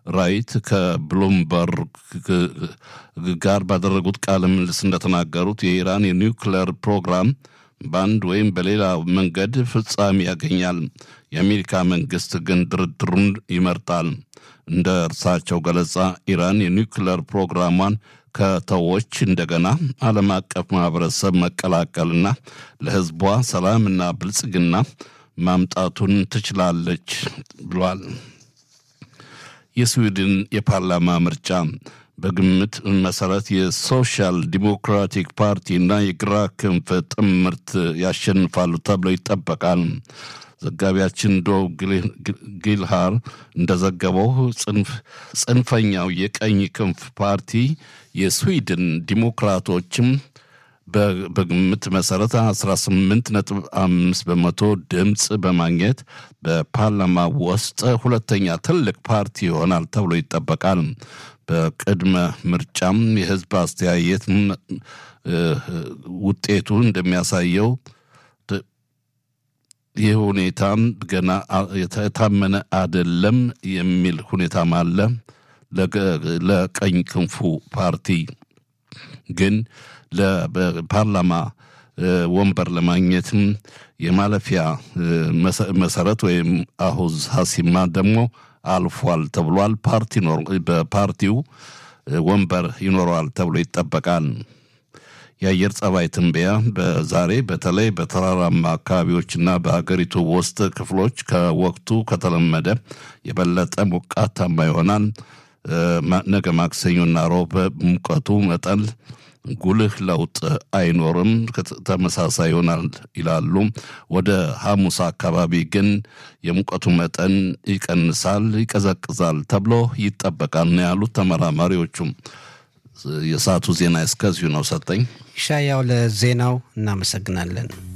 ራይት ከብሉምበርግ ጋር ባደረጉት ቃለ ምልልስ እንደተናገሩት የኢራን የኒውክሌር ፕሮግራም በአንድ ወይም በሌላ መንገድ ፍጻሜ ያገኛል። የአሜሪካ መንግስት ግን ድርድሩን ይመርጣል። እንደ እርሳቸው ገለጻ ኢራን የኒውክሌር ፕሮግራሟን ከተዎች እንደገና ዓለም አቀፍ ማህበረሰብ መቀላቀልና ለሕዝቧ ሰላምና ብልጽግና ማምጣቱን ትችላለች ብሏል። የስዊድን የፓርላማ ምርጫ በግምት መሰረት የሶሻል ዲሞክራቲክ ፓርቲና የግራ ክንፍ ጥምርት ያሸንፋሉ ተብሎ ይጠበቃል። ዘጋቢያችን ዶ ጊልሃር እንደዘገበው ጽንፈኛው የቀኝ ክንፍ ፓርቲ የስዊድን ዲሞክራቶችም በግምት መሰረት 18.5 በመቶ ድምፅ በማግኘት በፓርላማ ውስጥ ሁለተኛ ትልቅ ፓርቲ ይሆናል ተብሎ ይጠበቃል። በቅድመ ምርጫም የህዝብ አስተያየት ውጤቱ እንደሚያሳየው ይህ ሁኔታም ገና የታመነ አደለም የሚል ሁኔታም አለ። ለቀኝ ክንፉ ፓርቲ ግን ለፓርላማ ወንበር ለማግኘትም የማለፊያ መሰረት ወይም አሁዝ ሀሲማ ደግሞ አልፏል ተብሏል። ፓርቲ በፓርቲው ወንበር ይኖረዋል ተብሎ ይጠበቃል። የአየር ጸባይ ትንበያ በዛሬ በተለይ በተራራማ አካባቢዎችና በሀገሪቱ ውስጥ ክፍሎች ከወቅቱ ከተለመደ የበለጠ ሞቃታማ ይሆናል። ነገ ማክሰኞና ሮብ ሙቀቱ መጠን ጉልህ ለውጥ አይኖርም፣ ተመሳሳይ ይሆናል ይላሉ። ወደ ሐሙስ አካባቢ ግን የሙቀቱ መጠን ይቀንሳል፣ ይቀዘቅዛል ተብሎ ይጠበቃል ነው ያሉት ተመራማሪዎቹም። የሰዓቱ ዜና እስከዚሁ ነው። ሰጠኝ ሻያው ለዜናው እናመሰግናለን።